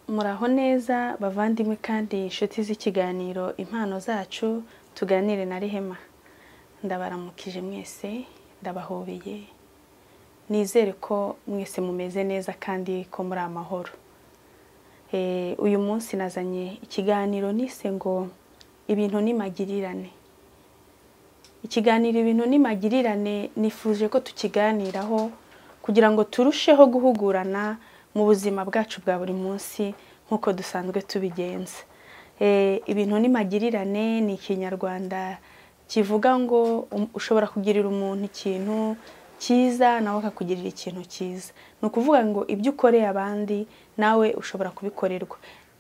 muraho neza bavandimwe kandi inshuti z'ikiganiro impano zacu tuganire na rehema ndabaramukije mwese ndabahobeye nizere ko mwese mumeze neza kandi ko muri amahoro uyu munsi nazanye ikiganiro nise ngo ibintu nimagirirane ikiganiro ibintu nimagirirane nifuje ko tukiganiraho kugira ngo turusheho guhugurana mu buzima bwacu bwa buri munsi nk'uko dusanzwe tubigenza ibintu nimagirirane ni ikinyarwanda kivuga ngo ushobora kugirira umuntu ikintu cyiza nawe akakugirira ikintu cyiza ni ukuvuga ngo ibyo ukoreye abandi nawe ushobora kubikorerwa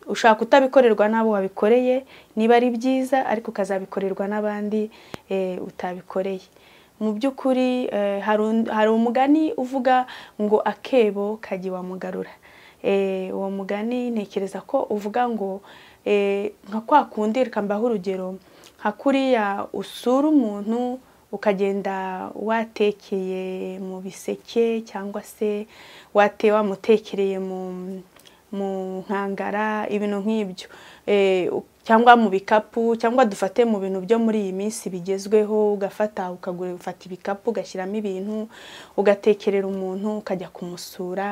ushaka utabikorerwa n'abo wabikoreye niba ari byiza ariko ukazabikorerwa n'abandi utabikoreye mu by'ukuri hari umugani uvuga ngo akebo kagiwa mugarura uwo mugani ntekereza ko uvuga ngo nka kwa kundi reka mbaho urugero nka kuriya usura umuntu ukagenda watekeye mu biseke cyangwa se wate wamutekereye mu mu nkangara ibintu nk'ibyo cyangwa mu bikapu cyangwa dufate mu bintu byo muri iyi minsi bigezweho ugafata ukagura ufata ibikapu ugashyiramo ibintu ugatekerera umuntu ukajya kumusura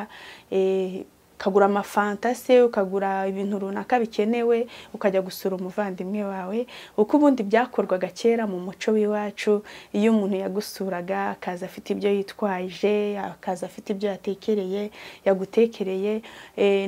ukagura amafanta se ukagura ibintu runaka bikenewe ukajya gusura umuvandimwe wawe uko ubundi byakorwaga kera mu muco w'iwacu iyo umuntu yagusuraga akaza afite ibyo yitwaje akaza afite ibyo yatekereye yagutekereye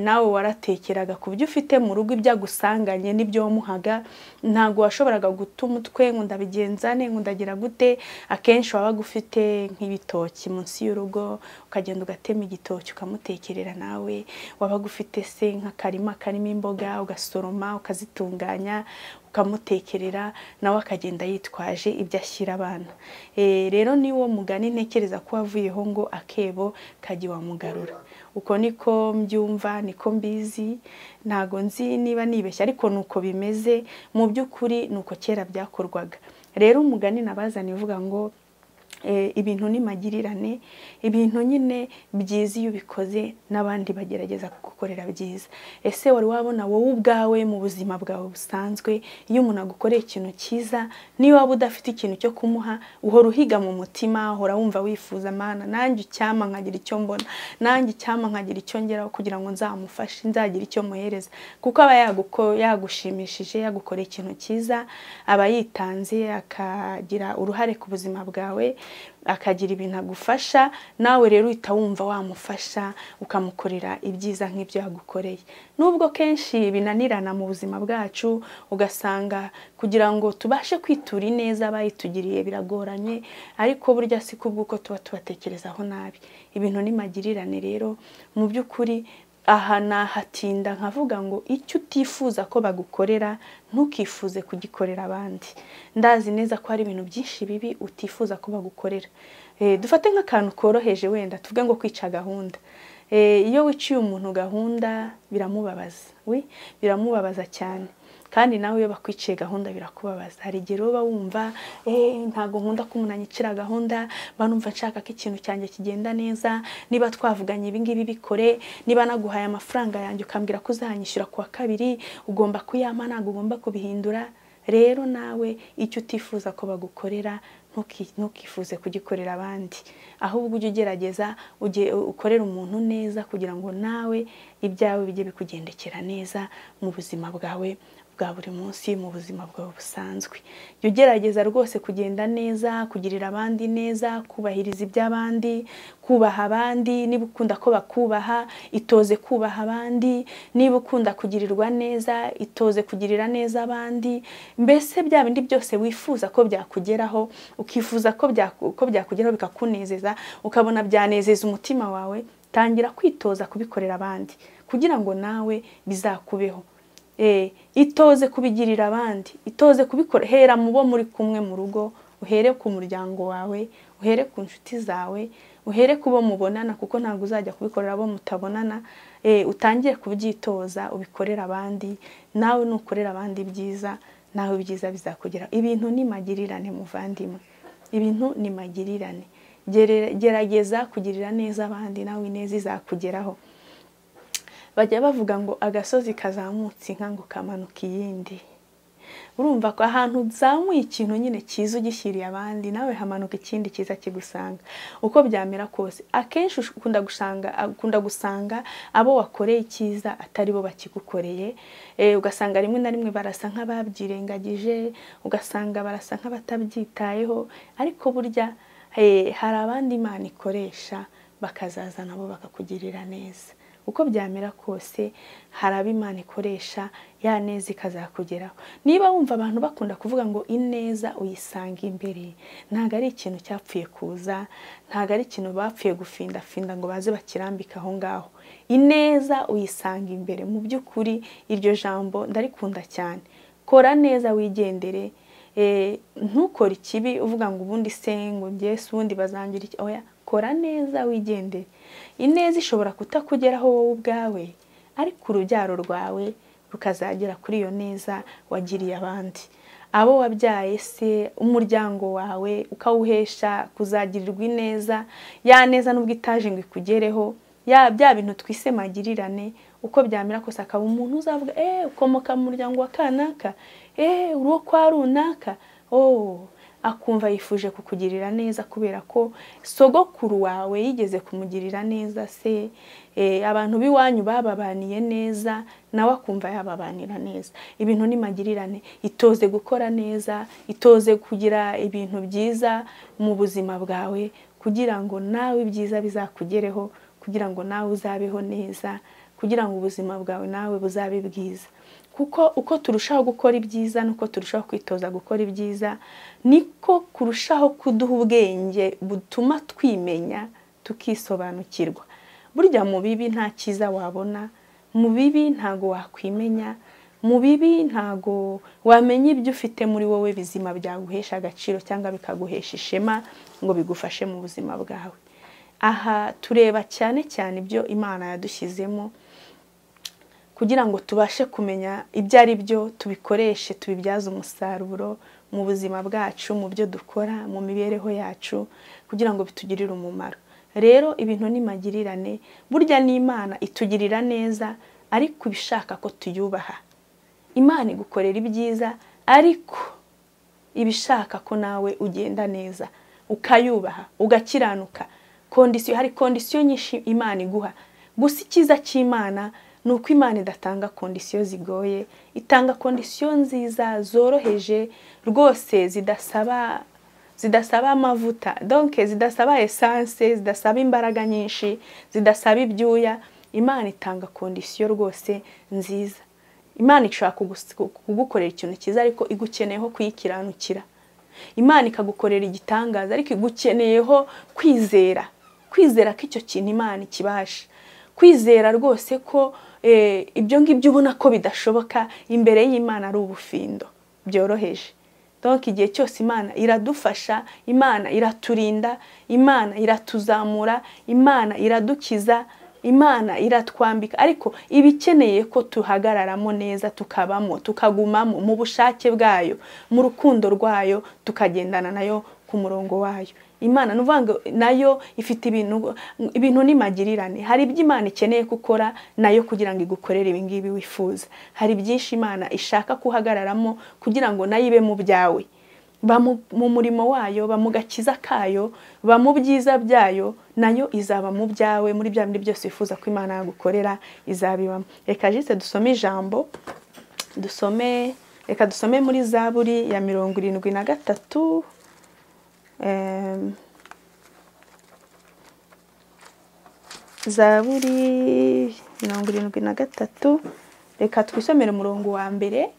nawe waratekeraga ku byo ufite mu rugo ibyo agusanganye n'ibyo wamuhaga ntabwo washoboraga guta umutwe ngo ndabigenza ne ngo ndagira gute akenshi wabaga ufite nk'ibitoki munsi y'urugo ukagenda ugatema igitoki ukamutekerera nawe wabaga ufite se nk'akarima karimo imboga ugasoroma ukazitunganya ukamutekerera nawe akagenda yitwaje ibyo ashyira abana rero niwo mugani ntekereza ko wavuyeho ngo akebo kajya wamugarura uko niko mbyumva niko mbizi ntago nzi niba nibeshya ariko ni uko bimeze mu by'ukuri ni uko kera byakorwaga rero umugani nabazana uvuga ngo ibintu nimagirirane ibintu nyine byiza iyo ubikoze n'abandi bagerageza kugukorera byiza ese wari wabona wowe ubwawe mu buzima bwawe busanzwe iyo umuntu agukoreye ikintu cyiza niba waba udafite ikintu cyo kumuha uhora uhiga mu mutima uhora wumva wifuza amana nanjye icyama nkagira icyo mbona nanjye icyama nkagira icyo ngeraho kugira ngo nzamufashe nzagire icyo muhereza kuko aba yagushimishije yagukoreye ikintu cyiza aba yitanze akagira uruhare ku buzima bwawe akagira ibintu agufasha nawe rero uhita wumva wamufasha ukamukorera ibyiza nk'ibyo yagukoreye nubwo kenshi binanirana mu buzima bwacu ugasanga kugira ngo tubashe kwitura ineza bayitugiriye biragoranye ariko burya si kubw'uko tuba tubatekerezaho nabi ibintu nimagirirane rero mu by'ukuri aha nahatinda nkavuga ngo icyo utifuza ko bagukorera ntukifuze kugikorera abandi ndazi neza ko hari ibintu byinshi bibi utifuza ko bagukorera dufate nk'akantu koroheje wenda tuvuge ngo kwica gahunda iyo wiciye umuntu gahunda biramubabaza biramubabaza cyane kandi nawe iyo bakwiciye gahunda birakubabaza hari igihe uba wumva ntabwo nkunda ko umuntu anyicira gahunda mba numva nshaka ko ikintu cyanjye kigenda neza niba twavuganye ibingibi bikore niba naguhaye amafaranga yanjye ukambwira ko uzahanyishyura ku wa kabiri ugomba kuyampa ntabwo ugomba kubihindura rero nawe icyo utifuza ko bagukorera ntukifuze kugikorera abandi ahubwo ujye ugerageza ukorera umuntu neza kugira ngo nawe ibyawe bijye bikugendekera neza mu buzima bwawe bwa buri munsi mu buzima bwawe busanzwe jya ugerageza rwose kugenda neza kugirira abandi neza kubahiriza iby'abandi kubaha abandi niba ukunda ko bakubaha itoze kubaha abandi niba ukunda kugirirwa neza itoze kugirira neza abandi mbese bya bindi byose wifuza ko byakugeraho ukifuza ko byakugeraho bikakunezeza ukabona byanezeza umutima wawe tangira kwitoza kubikorera abandi kugira ngo nawe bizakubeho itoze kubigirira abandi itoze kubikora hera mu bo muri kumwe mu rugo uhere ku muryango wawe uhere ku nshuti zawe uhere ku bo mubonana kuko ntabwo uzajya kubikorera abo mutabonana utangire kubyitoza ubikorera abandi nawe nukorera abandi byiza nawe ibyiza bizakugera ibintu ni magirirane muvandimwe ibintu ni magirirane gerageza kugirira neza abandi nawe ineza izakugeraho bajya bavuga ngo agasozi kazamutse inka ngo kamanuka iyindi urumva ko ahantu uzamuye ikintu nyine cyiza ugishyiriye abandi nawe hamanuka ikindi cyiza kigusanga uko byamera kose akenshi ukunda gusanga ukunda gusanga abo wakoreye icyiza atari bo bakigukoreye ugasanga rimwe na rimwe barasa nk'ababyirengagije ugasanga barasa nk'abatabyitayeho ariko burya hari abandi imana ikoresha bakazaza nabo bakakugirira neza uko byamera kose hari abo imana ikoresha ya neza ikazakugeraho niba wumva abantu bakunda kuvuga ngo ineza uyisanga imbere ntabwo ari ikintu cyapfuye kuza ntabwo ari ikintu bapfuye gufindafinda ngo baze bakirambike aho ngaho ineza uyisanga imbere mu by'ukuri iryo jambo ndarikunda cyane kora neza wigendere ntukore ikibi uvuga ngo ubundi se ngo ngese ubundi bazangira iki oya kora neza wigendere ineza ishobora kutakugeraho wowe ubwawe ariko urubyaro rwawe rukazagera kuri iyo neza wagiriye abandi abo wabyaye se umuryango wawe ukawuhesha kuzagirirwa ineza ya neza n'ubwo itaje ngo ikugereho ya bya bintu twise magirirane uko byamera kose akaba umuntu uzavuga eee ukomoka mu muryango wa kanaka eee uwo kwa runaka ooo akumva yifuje kukugirira neza kubera ko sogokuru wawe yigeze kumugirira neza se abantu b'iwanyu bababaniye neza nawe akumva yababanira neza ibintu ni magirirane itoze gukora neza itoze kugira ibintu byiza mu buzima bwawe kugira ngo nawe ibyiza bizakugereho kugira ngo nawe uzabeho neza kugira ngo ubuzima bwawe nawe buzabe bwiza kuko uko turushaho gukora ibyiza nuko turushaho kwitoza gukora ibyiza niko kurushaho kuduha ubwenge butuma twimenya tukisobanukirwa burya mu bibi nta cyiza wabona mu bibi ntago wakwimenya mu bibi ntago wamenya ibyo ufite muri wowe bizima byaguhesha agaciro cyangwa bikaguhesha ishema ngo bigufashe mu buzima bwawe aha tureba cyane cyane ibyo imana yadushyizemo kugira ngo tubashe kumenya ibyo ari byo tubikoreshe tubibyaze umusaruro mu buzima bwacu mu byo dukora mu mibereho yacu kugira ngo bitugirire umumaro rero ibintu ni magirirane burya n'imana itugirira neza ariko ibishaka ko tuyubaha imana igukorera ibyiza ariko ibishaka ko nawe ugenda neza ukayubaha ugakiranuka kondisiyo hari kondisiyo nyinshi imana iguha gusa icyiza cy'imana ni uko imana idatanga kondisiyo zigoye itanga kondisiyo nziza zoroheje rwose zidasaba zidasaba amavuta donke zidasaba esanse zidasaba imbaraga nyinshi zidasaba ibyuya imana itanga kondisiyo rwose nziza imana ishobora kugukorera ikintu cyiza ariko igukeneyeho kuyikiranukira imana ikagukorera igitangaza ariko igukeneyeho kwizera kwizera ko icyo kintu imana ikibasha kwizera rwose ko ibyo ngibyo ubona ko bidashoboka imbere y'imana ari ubufindo byoroheje donke igihe cyose imana iradufasha imana iraturinda imana iratuzamura imana iradukiza imana iratwambika ariko iba ikeneye ko tuhagararamo neza tukabamo tukagumamo mu bushake bwayo mu rukundo rwayo tukagendana nayo ku murongo wayo imana ni uvuga ngo nayo ifite ibintu ibintu magirirane hari ibyo imana ikeneye gukora nayo kugira ngo igukorere ibingibi wifuza hari byinshi imana ishaka kuhagararamo kugira ngo nayo ibe mu byawe ba mu murimo wayo ba mu gakiza kayo ba mu byiza byayo nayo izaba mu byawe muri bya bindi byose wifuza ko imana yagukorera izabibamo reka jise dusome ijambo dusome reka dusome muri zaburi ya mirongo irindwi na gatatu zaburi mirongo irindwi na gatatu reka twisomere umurongo wa mbere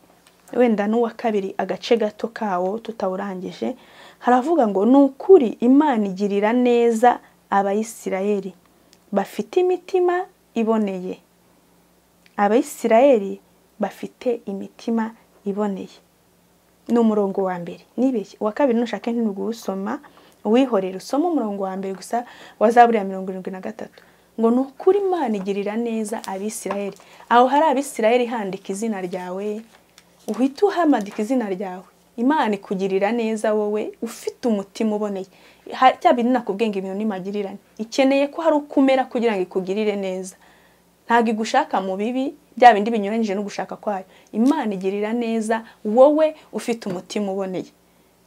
wenda n'uwa kabiri agace gato kawo tutawurangije haravuga ngo ni ukuri imana igirira neza abayisirayeli bafite imitima iboneye abayisirayeli bafite imitima iboneye ni umurongo wa mbere nibeshye uwa kabiri nushake ntinuguwusoma uwihorera usoma umurongo wa mbere gusa wa zaburi ya mirongo irindwi na gatatu ngo ni ukuri imana igirira neza abisirayeli aho hari abisirayeli handika izina ryawe uhita uhamadika izina ryawe imana ikugirira neza wowe ufite umutima uboneye cya bintu nakubwiye ngo ibintu ni magirirane ikeneye ko hari uko umera kugira ngo ikugirire neza ntabwo igushaka mu bibi bya bindi binyuranyije no gushaka kwayo imana igirira neza wowe ufite umutima uboneye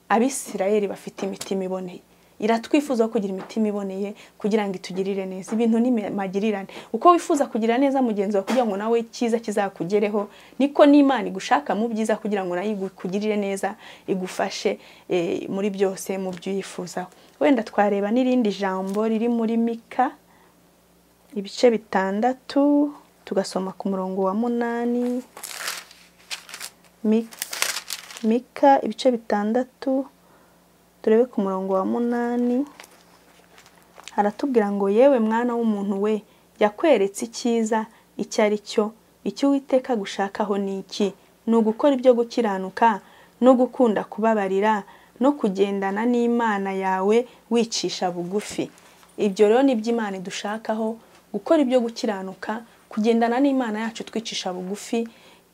abisirayeli bafite imitima iboneye iratwifuza kugira imitima iboneye kugira ngo itugirire neza ibintu ni magirirane uko wifuza kugira neza mugenzi wawe kugira ngo nawe icyiza kizakugereho niko n'imana igushaka mu byiza kugira ngo nayo ikugirire neza igufashe eh, muri byose mu byo uyifuza wenda twareba n'irindi jambo riri muri mika ibice bitandatu tugasoma ku murongo wa munani Mi- mika ibice bitandatu turebe ku murongo wa munani haratubwira ngo yewe mwana w'umuntu we yakweretse icyiza icyo ari cyo icyo uwiteka gushakaho ni iki ni ugukora ibyo gukiranuka no gukunda kubabarira no kugendana n'imana yawe wicisha bugufi ibyo rero ni iby'imana idushakaho gukora ibyo gukiranuka kugendana n'imana yacu twicisha bugufi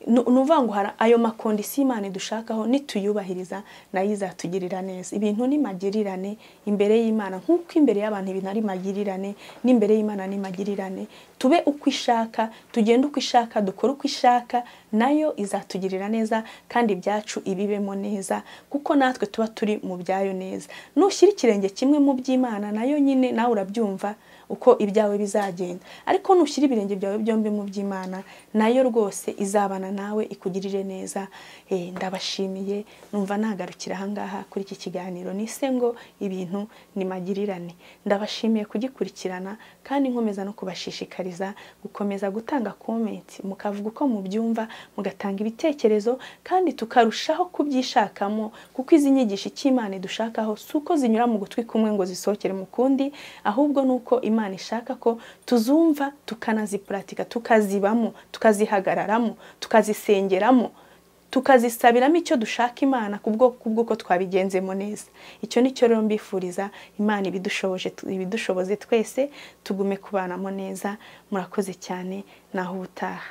ni ni ukuvuga ngo hari ayo makondisiyo imana idushakaho nituyubahiriza nayo izatugirira neza ibintu ni magirirane imbere y'imana nk'uko imbere y'abantu ibintu ari magirirane n'imbere y'imana ni magirirane tube uko ishaka tugende uko ishaka dukore uko ishaka nayo izatugirira neza kandi ibyacu ibibemo neza kuko natwe tuba turi mu byayo neza nushyira ikirenge kimwe mu by'imana nayo nyine nawe urabyumva uko ibyawe bizagenda ariko nushyira ibirenge byawe byombi mu by'imana nayo rwose izabana nawe ikugirire neza Eh, ndabashimiye numva nagarukira ahangaha kuri iki kiganiro nise ngo ibintu ni magirirane ndabashimiye kugikurikirana kandi nkomeza no kubashishikariza gukomeza gutanga komenti mukavuga uko mubyumva mugatanga ibitekerezo kandi tukarushaho kubyishakamo kuko izi nyigisho icyo imana idushakaho si uko zinyura mu gutwi kumwe ngo zisohokere mu kundi ahubwo ni uko imana ishaka ko tuzumva tukanazipuratika tukazibamo tukazihagararamo tukazisengeramo tukazisabiramo icyo dushaka imana ku bwo- ku bw'uko twabigenzemo neza icyo ni cyo rero mbifuriza imana ibidushoboje ibidushoboze twese tugume kubanamo neza murakoze cyane naho ubutaha